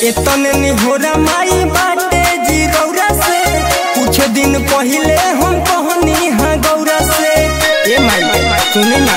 एतने निहोरा माई बाटे जीरौरा से कुछ दिन पहिले हम कहनी हाँ गौरा से ए माई सुने ना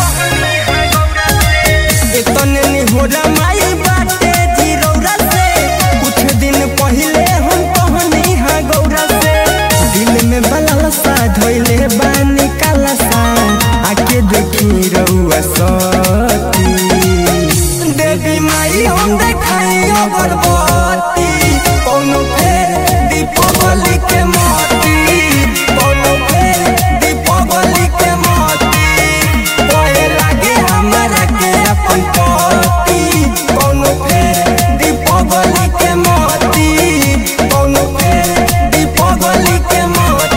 एतने निहोरा माई बाटे जीरौरा से कुछ दिन पहिले हम कहनी हाँ गौरा से दिल में बलल सा धोइले बानी काला सा आके देखी रउआ सती देवी माई हम देखाई अगरबत्ती कोनो फेर दीपावली के मोती कोनो फेर दीपावली के मोती ओए लागे हमरा के अपन पति कोनो फेर दीपावली के मोती कोनो फेर दीपावली के मोती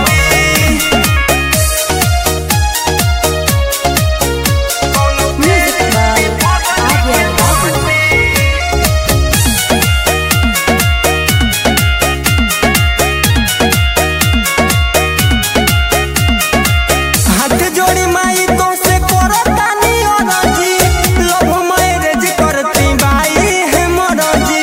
Music by Adrian Babu. हाथ जोड़ी माई तो से करो तानी अरजी लव मैरिज करती बाई है मरजी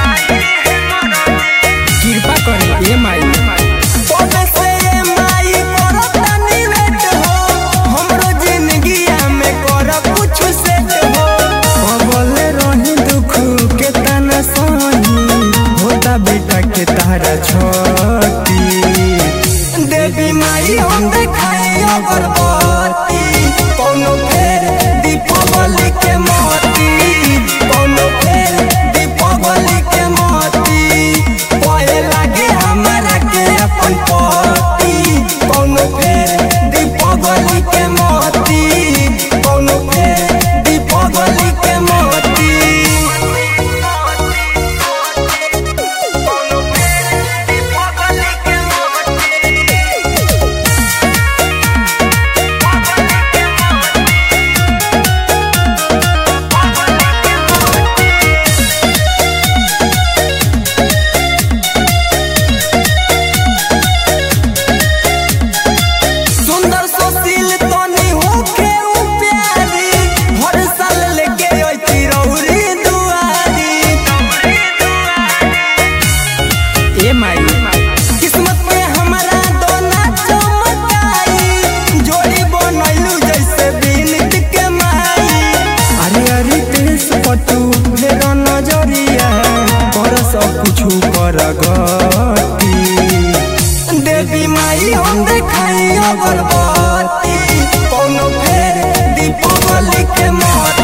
कृपा करी ए माई तोबे से ए माई करो तानी वेट हो हमरो जिंदगिया में कर कुछ सेट हो बोले रही दुख के तना सही होता बेटा के तारा छोटी देवी माई हम देखाई अगरबत्ती कोनो फेर दीपावली के मोती कोनो फेर दीपावली के मोती ओए लागे हमरा के अपन पति कोनो फेर दीपावली के मोती कोनो फेर दीपावली के मोती कोनो फेर दीपावली के सुंदर सुशील तनी होके उ प्यारी हर साल लेके अइती रौरी दुआरी ए माई किस्मत में हमारा दोना चमकाई जोड़ी बनैलू जैसे बिनत के माई अरे अरे तेस पटू रे नजरिया पर सब कुछ कर गती देवी माई हम देखाई अगरबत्ती कोनो फेर दीपावली के मोती